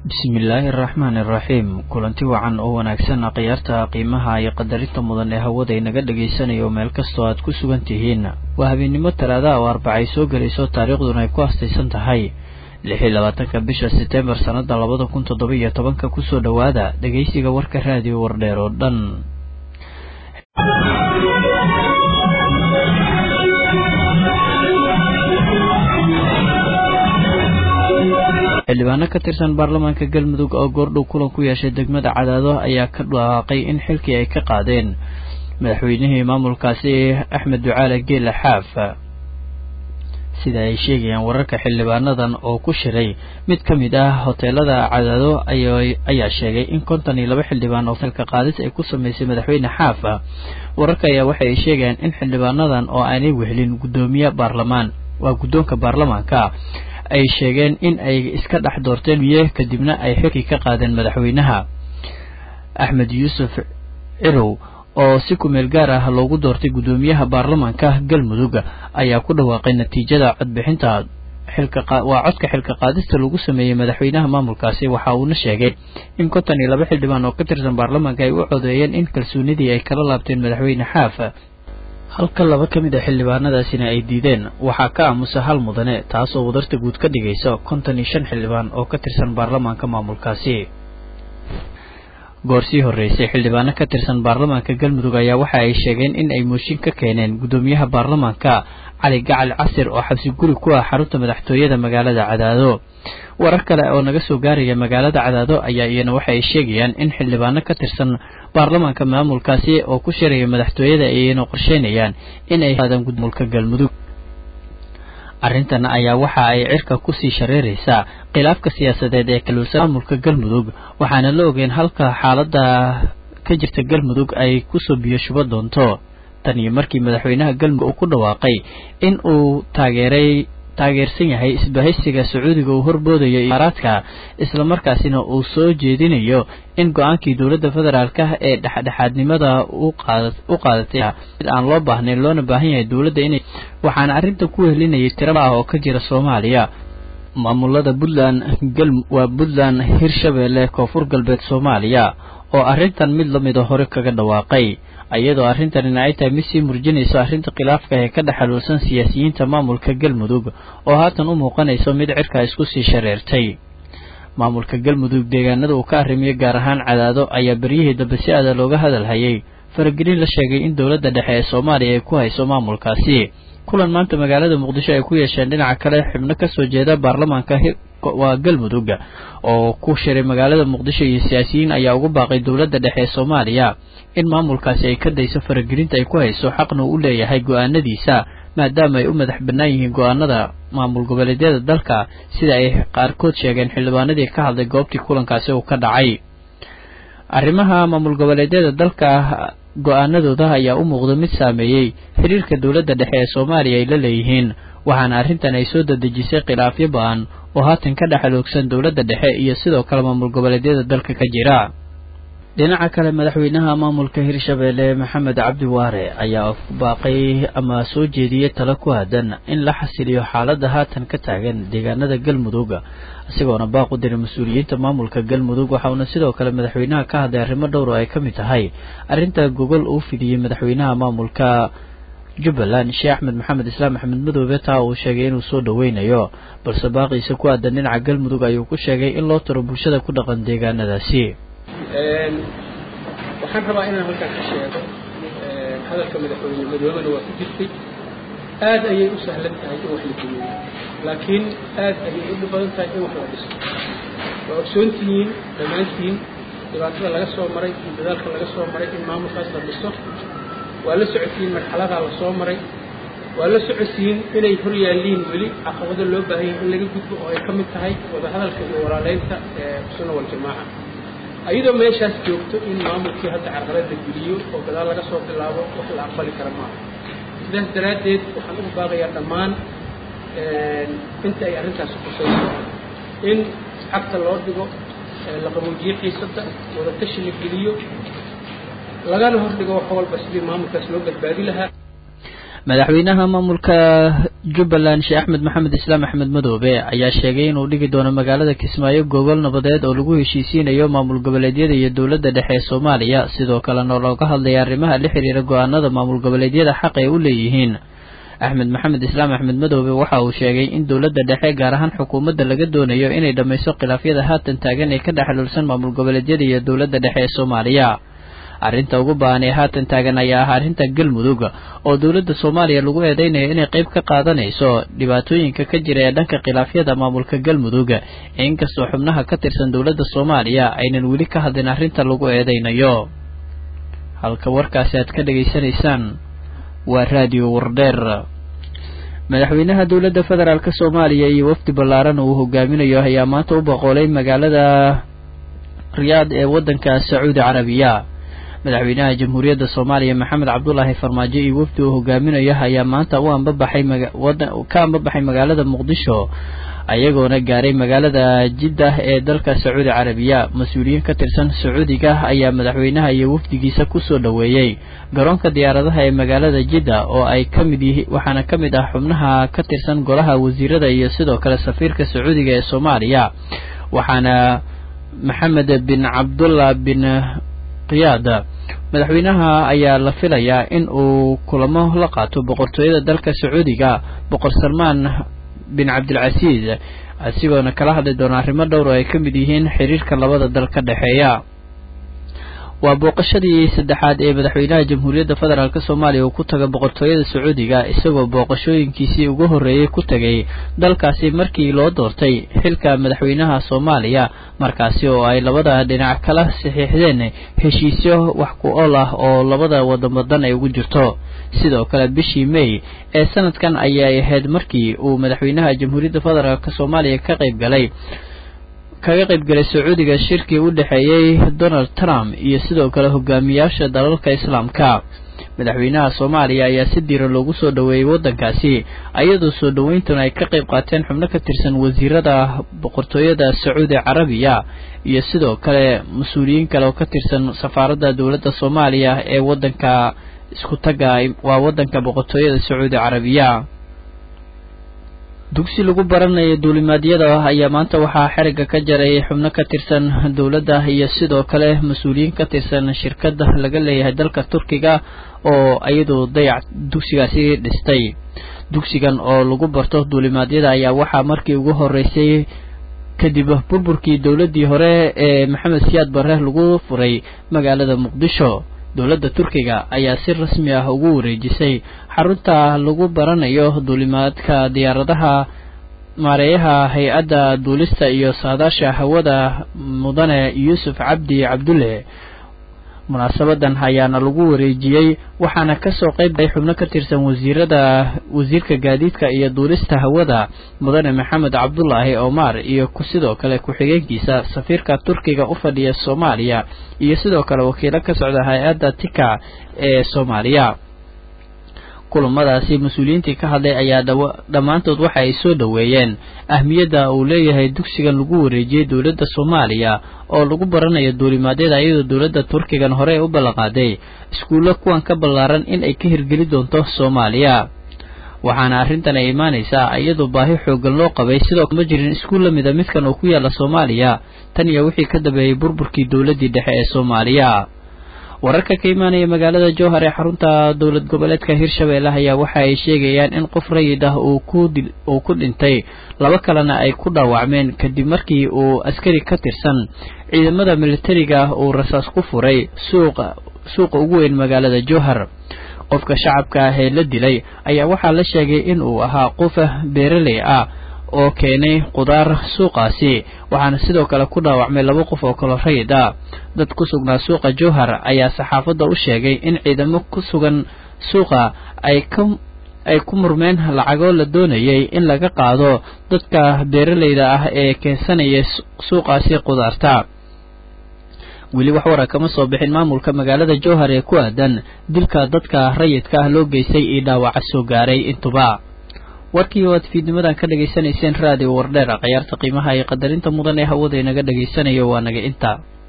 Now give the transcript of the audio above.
bismillaahi araxmaan iraxiim kulanti wacan oo wanaagsan khiyaarta qiimaha iyo qadarinta mudan ee hawada inaga dhagaysanayo meel kastoo aad ku sugan tihiin waa habeennimo talaada oo arbacay soo gelayso taariikhduna ay ku hastaysan tahay lix iyo labaatanka bisha setembar sannada labada kun toddoba iyo tobanka kusoo dhowaada dhegaysiga warka raadiyo wardheer oo dhan xildhibaano ka tirsan baarlamaanka galmudug oo goordhow kulan ku yeeshay degmada cadaado ayaa ka dhawaaqay in xilkii ay ka qaadeen madaxweynihii maamulkaasi axmed ducaale geela xaaf sida ay sheegayaan wararka xildhibaanadan oo ku shiray mid ka mid ah hoteelada cadaado ayaa sheegay in konton iyo laba xildhibaan oo xilka qaadis ay ku sameysay madaxweyne xaaf wararka ayaa waxa ay sheegayaan in xildhibaanadan oo aanay wehelin guddoomiye baarlamaan waa guddoonka baarlamaanka ay sheegeen in ay iska dhex doorteen miye kadibna ay xilkii ka qaadeen madaxweynaha axmed yuusuf cirow oo si kumeel gaar ah loogu doortay guddoomiyaha baarlamaanka galmudug ayaa ku dhawaaqay natiijada codbixinta xilkawaa codka xilka qaadista lagu sameeyey madaxweynaha maamulkaasi waxa uuna sheegay in konton iyo laba xildhibaan oo ka tirsan baarlamaanka ay u codeeyeen in kalsoonidii ay kala laabteen madaxweyne xaaf halka laba ka mid a xildhibaanadaasina ay diideen waxaa ka aamusa hal mudane taasoo wadarta guud ka dhigaysa konton iyo shan xildhibaan oo ka tirsan baarlamaanka maamulkaasi goor sii horreysay xildhibaano ka tirsan baarlamaanka galmudug ayaa waxa ay sheegeen in ay mooshin ka keeneen guddoomiyaha baarlamaanka cali gacal casir oo xabsi guri ku ah xarunta madaxtooyada magaalada cadaado warar kale oo naga soo gaaraya magaalada cadaado ayaa iyana waxa ay sheegayaan in xildhibaano ka tirsan baarlamaanka maamulkaasi oo ku shiraya madaxtooyada ayayna qorsheynayaan in ay qaadaan gudmulka galmudug arrintan ayaa waxa ay cirka kusii shareeraysaa khilaafka siyaasadeed ee kaluulsan maamulka galmudug waxaana la ogeyn halka xaaladda ka jirta galmudug ay kusoo biyo shubo doonto tan iyo markii madaxweynaha galmudug uu ku dhawaaqay in uu taageeray taageersan yahay isbahaysiga sacuudiga uu horboodayo imaaraadka islamarkaasina uu soo jeedinayo in go-aankii dowladda federaalka ee dhexdhexaadnimada u qaadatay mid aan loo baahnayn loona baahan yahay dowladda inay waxaana arrinta ku wehelinayay tira ah oo ka jira soomaaliya maamulada puntland waa puntland hirshabeelle koonfur galbeed soomaaliya oo arrintan mid lamida hore kaga dhawaaqay iyadoo arrintanina ay tahay mid sii murjinayso arrinta khilaafka ee ka dhexaluulsan siyaasiyiinta maamulka galmudug oo haatan u muuqanayso mid cirkaa isku sii shareertay maamulka galmudug deegaanada uu ka arrimiyo gaar ahaan cadaado ayaa beryihii dambe si aada looga hadalhayay faragelin la sheegay in dowladda dhexe ee soomaaliya ay ku hayso maamulkaasi kulan maanta magaalada muqdisho ay ku yeesheen dhinaca kale xubno kasoo jeeda baarlamaanka waa galmudug oo ku shiray magaalada muqdisho iyo siyaasiyiin ayaa ugu baaqay dowladda dhexe ee soomaaliya in maamulkaasi ay ka dayso faragelinta ay ku hayso xaqna uu u leeyahay go-aanadiisa maadaama ay u madax bannaan yihiin go-aanada maamul goboleedyada dalka sida ay qaarkood sheegeen xildhibaanadii ka hadlay goobtii kulankaasi uu ka dhacay arrimaha maamul goboleedyada dalka go-aanadooda ayaa u muuqda mid saameeyey xiriirka dowladda dhexe ee soomaaliya ay la leeyihiin waxaana arrintan ay soo dadejisay khilaafyo ba-an oo haatan ka dhexaloogsan dowladda dhexe iyo sidoo kale maamul goboleedyada dalka ka jira dhinaca kale madaxweynaha maamulka hirshabeelle maxamed cabdi waare ayaa ku baaqay ama soo jeediyey talo ku aadan in la xasiliyo xaaladda haatan ka taagan deegaanada galmudug isagoona baaq u diray mas-uuliyiinta maamulka galmudug waxauna sidoo kale madaxweynaha ka hadlay arrimo dhowr oo ay ka mid tahay arrinta gogol uu fidiyey madaxweynaha maamulka jubbaland sheekh axmed maxamed islaam axmed madoobe taa uu sheegay inuu soo dhoweynayo balse baaqiisa ku aadan dhinaca galmudug ayuu ku sheegay in loo taro bulshada ku dhaqan deegaanadaasi waxaan rabaa inaan halkaan ka sheego hadalka madaxweyne madoobena waa ku jirtay aad ayay u sahlan tahay in wax la geeyo laakiin aad ayay u dhib badan tahay in wax la dhiso waa ogsoontihiin dhammaantiin dhibaatada laga soo maray iyo dadaalka laga soo maray in maamulkaas la dhiso waa la socotiin marxaladaa la soo maray waa la socotiin inay hor yaalliin weli caqabado loo baahan yahay in laga gudbo oo ay ka mid tahay wadahadalka iyo walaaleynta ee sunna waljamaaca ayadoo meeshaas joogto in maamulkii hadda carqalada geliyo oo gadaal laga soo bilaabo wax la aqbali kara maaha sidaas daraaddeed waxaan ugu baaqayaa dhammaan inta ay arrintaasi khusayso in xagta loo dhigo la qaboojiyo xiisadda wadatashi la geliyo lagana hor dhigo wax walba sidii maamulkaas loo badbaadi lahaa madaxweynaha maamulka jubbaland sheekh axmed maxamed islaam axmed madoobe ayaa sheegay inuu dhigi doono magaalada kismaayo gogol nabadeed oo lagu heshiisiinayo maamul goboleedyada iyo dowladda dhexe ee soomaaliya sidoo kalena looga hadlaya arrimaha la xiriira go-aanada maamul goboleedyada xaq ay u leeyihiin axmed maxamed islaam axmed madoobe waxa uu sheegay in dowladda dhexe gaar ahaan xukuumadda laga doonayo inay dhammayso khilaafyada haatan taagan ee ka dhexlulsan maamul goboleedyada iyo dowladda dhexe ee soomaaliya arrinta ugu baahan ee haatan taagan ayaa ah arrinta galmudug oo dowladda soomaaliya lagu eedeynayo inay qayb ka qaadanayso dhibaatooyinka ka jira ee dhanka khilaafyada maamulka galmudug inkastoo xubnaha ka tirsan dowladda soomaaliya aynan weli ka hadlin arrinta lagu eedeynayo halka warkaasi aad ka dhegaysanaysaan waa raadiyo wardheer madaxweynaha dowladda federaalk soomaaliya iyo wafdi ballaaran uu hogaaminayo ayaa maanta u boqolay magaalada riyaad ee waddanka sacuudi carabiya madaxweynaha jamhuuriyadda soomaaliya maxamed cabdulaahi farmaajo iyo wafdi uu hogaaminayo ayaa maanta u ambabaxay ka ambabaxay magaalada muqdisho ayagoona gaaray magaalada jiddah ee dalka sacuudi carabiya mas-uuliyiin ka tirsan sacuudiga ayaa madaxweynaha iyo wafdigiisa kusoo dhoweeyey garoonka diyaaradaha ee magaalada jidda oo ay ka mid yihi waxaana ka mid ah xubnaha ka tirsan golaha wasiirada iyo sidoo kale safiirka sacuudiga ee soomaaliya waxaana maxamed bin cabdullah bin qiyaad madaxweynaha ayaa la filayaa in uu kulamo la qaato boqortooyada dalka sacuudiga boqor salmaan bin cabdilcasiis asigoona kala hadli doona arrimo dhowr oo ay ka mid yihiin xiriirka labada dal ka dhexeeya waa booqashadii saddexaad ee madaxweynaha jamhuuriyadda federaalk soomaaliya uu ku taga boqortooyada sacuudiga isagoo booqashooyinkiisii ugu horreeyey ku tegay dalkaasi markii loo doortay xilka madaxweynaha soomaaliya markaasi oo ay labada dhinac kala saxiixdeen heshiisyo wax ku ool ah oo labada wadamadan ay ugu jirto sidoo kale bishii may ee sanadkan ayay ahayd markii uu madaxweynaha jamhuuriyadda federaalk soomaaliya ka qayb galay kaga qayb galay sacuudiga shirkii u dhexeeyey donald trump iyo sidoo kale hogaamiyaasha dalalka islaamka madaxweynaha soomaaliya ayaa si diiran loogu soo dhoweeyey waddankaasi ayadoo soo dhoweyntuna ay ka qayb qaateen xubno ka tirsan wasiirada boqortooyada sacuudi carabiya iyo sidoo kale mas-uuliyiin kale oo ka tirsan safaaradda dowladda soomaaliya ee waddanka isku tagga waa waddanka boqortooyada sacuudi carabiya dugsi lagu baranayo duulimaadyada ayaa maanta waxaa xeriga ka jaray xubno ka tirsan dowladda iyo sidoo kale mas-uuliyiin ka tirsan shirkadda laga leeyahay dalka turkiga oo iyadu dayac dugsigaasi dhistay dugsigan oo lagu barto duulimaadyada ayaa waxaa markii ugu horeysay kadib burburkii dowladdii hore ee maxamed siyaad barre lagu furay magaalada muqdisho dowladda turkiga ayaa si rasmi ah ugu wareejisay xarunta lagu baranayo duulimaadka diyaaradaha maareeyaha hay-adda duulista iyo saadaasha hawada mudane yuusuf cabdi cabdulle munaasabadan ayaana lagu wareejiyey waxaana kasoo qayb galay xubno ka tirsan wasiirada wasiirka gaadiidka iyo duulista hawada mudane maxamed cabdulaahi omar iyo sidoo kale ku-xigeenkiisa safiirka turkiga u fadhiya soomaaliya iyo sidoo kale wakiilo ka socda hay-adda tika ee soomaaliya kulamadaasi mas-uuliyiintii ka hadlay ayaa dhammaantood waxa ay soo dhoweeyeen ahmiyadda uu leeyahay dugsigan lagu wareejiyey dowladda soomaaliya oo lagu baranayo duulimaadyada iyadoo dowladda turkigan hore u ballanqaaday iskuullo kuwan ka ballaaran in ay ka hirgeli doonto soomaaliya waxaana arrintan ay imaanaysaa iyadoo baahi xoogan loo qabay sidoo ma jirin iskuul la mida midkan oo ku yaalla soomaaliya tan iyo wixii ka dambeeyey burburkii dowladdii dhexe ee soomaaliya wararka ka imaanaya magaalada jowhar ee xarunta dowlad goboleedka hirshabeelle ayaa waxa ay sheegayaan in qof rayid ah uu ku dhintay laba kalena ay ku dhaawacmeen kadib markii uu askari ka tirsan ciidamada militariga ah uu rasaas ku furay suuqa ugu weyn magaalada jowhar qofka shacabka ah ee la dilay ayaa waxaa la sheegay in uu ahaa qof beeraley ah oo keenay qudaar suuqaasi waxaana sidoo kale ku dhaawacmay laba qof oo kalo rayid ah dad ku sugnaa suuqa jowhar ayaa saxaafadda u sheegay in ciidamo ku sugan suuqa ay ka ay ku murmeen lacagoo la doonayay in laga qaado dadka beeraleyda ah ee keensanaya suuqaasi qudaarta weli wax wara kama soo bixin maamulka magaalada jowhar ee ku aadan dilka dadka rayidka ah loo geystay iyo dhaawaca soo gaaray intuba warkii oo aad fiidnimadan ka dhegaysanayseen raadiyo wardheer khayaarta qiimaha iyo qadarinta mudan ee hawada inaga dhegaysanayo waa naga inta